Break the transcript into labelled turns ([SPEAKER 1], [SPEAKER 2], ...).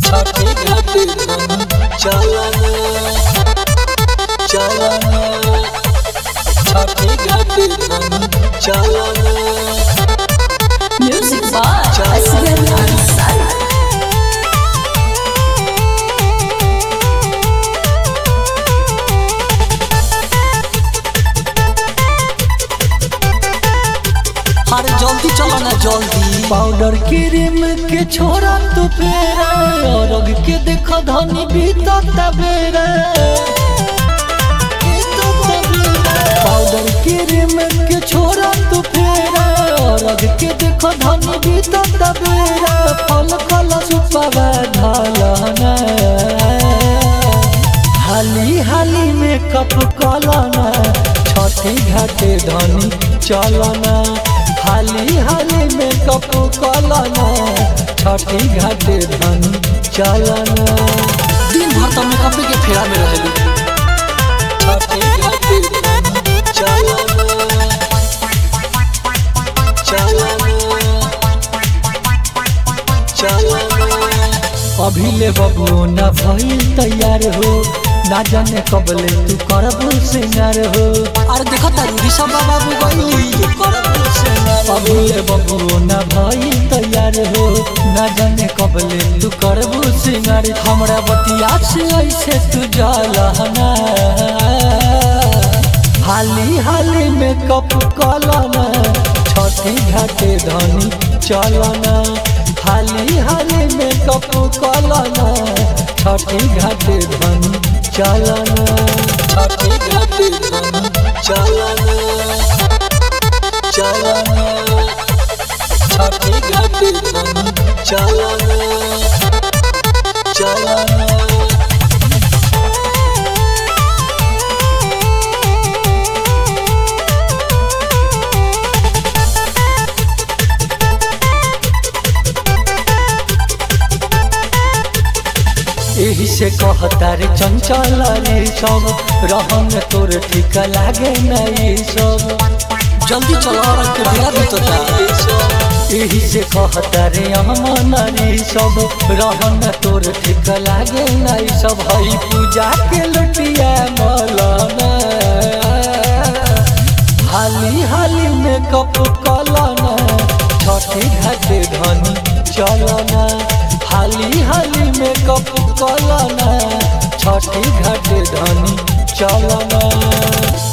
[SPEAKER 1] छठी घाटी धनी चलना चलना छठी घाटी धनी चलना
[SPEAKER 2] Music by Asghar Ansari.
[SPEAKER 1] अरे जल्दी चलो ना जल्दी
[SPEAKER 3] पाउडर क्रीम के छोरा तू फेरा और के देखो धनी बीतत बेरा पाउडर क्रीम के छोरा तू फेरा और के देखो धनी बीतत बेरा फल फल सुपावा ढालना हाली हाली में कप कलना छठी घाटे धनी चलना हाली हाली में कप कलना छठी घाटे धनी चलना
[SPEAKER 1] दिन भर तो मेकअप के फेरा में रहलू छठी घाटी धनी चलना चलना चलना
[SPEAKER 3] अभी ले बबू न भइल तैयार हो ना जाने कब ले तू करब सिंगार हो
[SPEAKER 1] अरे देखो तारू ऋषभ बाबू गईली
[SPEAKER 3] अभी ले बबू न भइल तैयार हो ना जाने कब ले तू करब सिंगार हमरा बतिया से ऐसे तू जलना हाली हाली में कप कलना छठी घाटे धनी चलना हाली हाली में कप कलना छठी घाटे धनी चलना
[SPEAKER 1] छठी घाटी धनी चलना चलना छठी घाटी धनी चलना चलना
[SPEAKER 3] एही से कहता रे चंचल रे सब रहन तोर ठीक लागे नहीं सब
[SPEAKER 1] जल्दी चलो और के बेरा बीतता
[SPEAKER 3] एही से कहता रे अमन रे सब रहन तोर ठीक लागे नहीं सब हई पूजा के लुटिया मलना हाली हाली में कप कलना छठी घाटे धनी चलना हाली हाली में कप कलना छठी घाटे धनी चलना